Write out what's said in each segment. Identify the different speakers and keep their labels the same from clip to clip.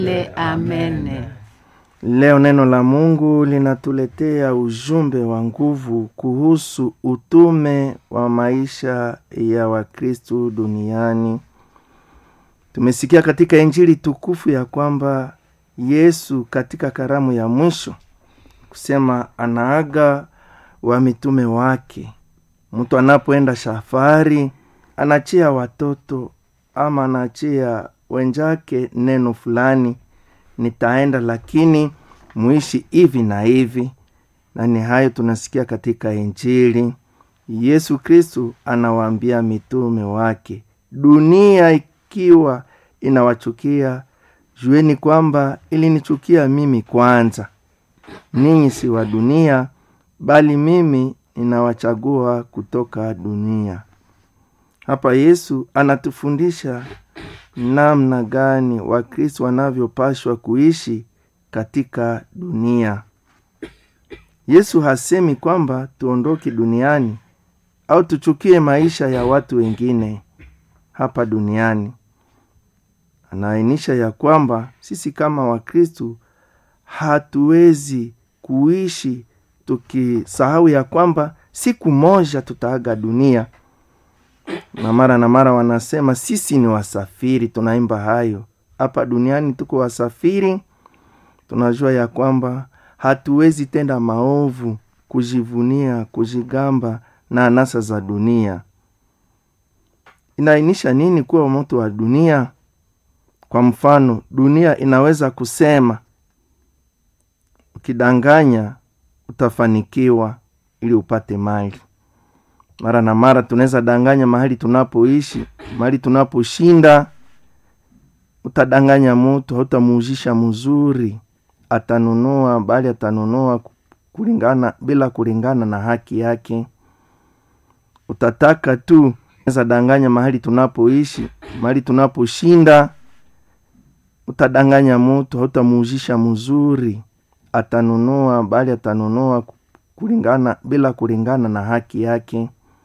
Speaker 1: Le amene.
Speaker 2: Leo neno la Mungu linatuletea ujumbe wa nguvu kuhusu utume wa maisha ya Wakristu duniani. Tumesikia katika Injili tukufu ya kwamba Yesu katika karamu ya mwisho kusema anaaga wa mitume wake. Mtu anapoenda safari anachia watoto ama anachia wenjake neno fulani nitaenda lakini muishi hivi na hivi na ni hayo tunasikia katika injili yesu kristu anawaambia mitume wake dunia ikiwa inawachukia jueni kwamba ilinichukia mimi kwanza ninyi si wa dunia bali mimi ninawachagua kutoka dunia hapa yesu anatufundisha namna gani wakristo wanavyopashwa kuishi katika dunia yesu hasemi kwamba tuondoke duniani au tuchukie maisha ya watu wengine hapa duniani anaainisha ya kwamba sisi kama wakristu hatuwezi kuishi tukisahau ya kwamba siku moja tutaaga dunia na mara na mara wanasema sisi ni wasafiri tunaimba hayo hapa duniani tuko wasafiri tunajua ya kwamba hatuwezi tenda maovu kujivunia kujigamba na anasa za dunia inaainisha nini kuwa moto wa dunia kwa mfano dunia inaweza kusema ukidanganya utafanikiwa ili upate mali mara na mara tunaweza danganya mahali tunapoishi mahali tunaposhinda utadanganya mutu hautamuuzisha mzuri atanunua bali atanunua kulingana bila kulingana na haki yake utataka tu unaweza danganya mahali tunapoishi mahali tunaposhinda utadanganya mutu hautamuuzisha mzuri atanunua bali atanunua kulingana bila kulingana na haki yake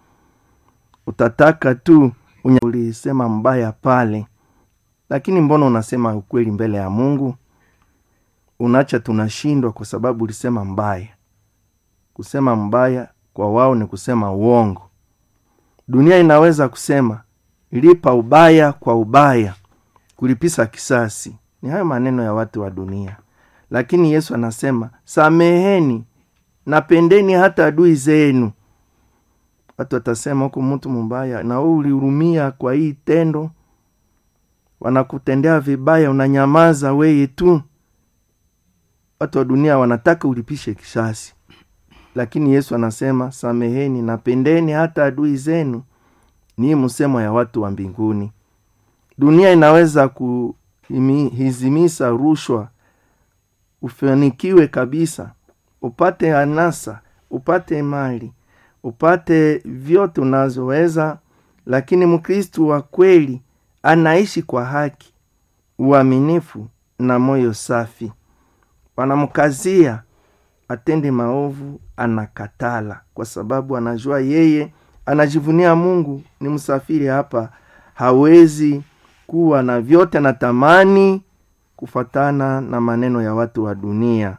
Speaker 2: utataka tu ulisema mbaya pale lakini mbona unasema ukweli mbele ya mungu unacha tunashindwa kwa sababu ulisema mbaya kusema mbaya kwa wao ni kusema uongo dunia inaweza kusema lipa ubaya kwa ubaya kulipisa kisasi ni hayo maneno ya watu wa dunia lakini yesu anasema sameheni napendeni hata adui zenu watu watasema huku mtu mbaya na we ulihurumia kwa hii tendo wanakutendea vibaya unanyamaza weye tu watu wa dunia wanataka ulipishe kisasi lakini yesu anasema sameheni napendeni hata adui zenu ni msemo ya watu wa mbinguni dunia inaweza kuhizimisa rushwa ufanikiwe kabisa upate anasa upate mali upate vyote unazoweza lakini mkristu wa kweli anaishi kwa haki uaminifu na moyo safi wanamkazia atende maovu anakatala kwa sababu anajua yeye anajivunia mungu ni msafiri hapa hawezi kuwa na vyote anatamani kufatana na maneno ya watu wa dunia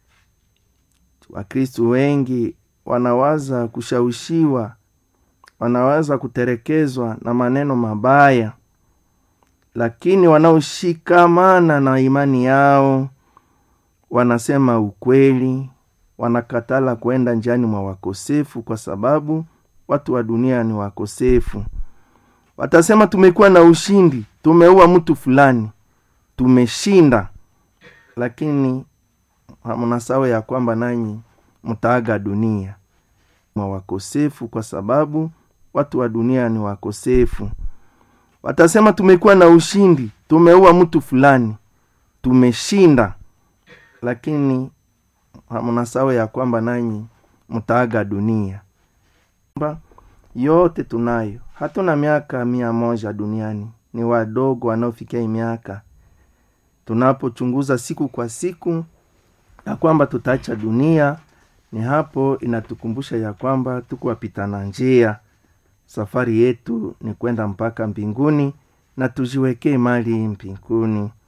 Speaker 2: wakristu wengi wanawaza kushawishiwa wanawaza kuterekezwa na maneno mabaya lakini wanaoshikamana na imani yao wanasema ukweli wanakatala kwenda njiani mwa wakosefu kwa sababu watu wa dunia ni wakosefu watasema tumekuwa na ushindi tumeua mtu fulani tumeshinda lakini mnasawa ya kwamba nanyi mtaaga dunia mwa wakosefu kwa sababu watu wa dunia ni wakosefu watasema tumekuwa na ushindi tumeua mtu fulani tumeshinda lakini mnasawa ya kwamba nanyi mtaaga dunia yote tunayo hatuna miaka mia moja duniani ni wadogo wanaofikia miaka tunapochunguza siku kwa siku ya kwamba tutaacha dunia ni hapo inatukumbusha ya kwamba tuko wapitana njia safari yetu ni kwenda mpaka mbinguni na tujiwekee mali mbinguni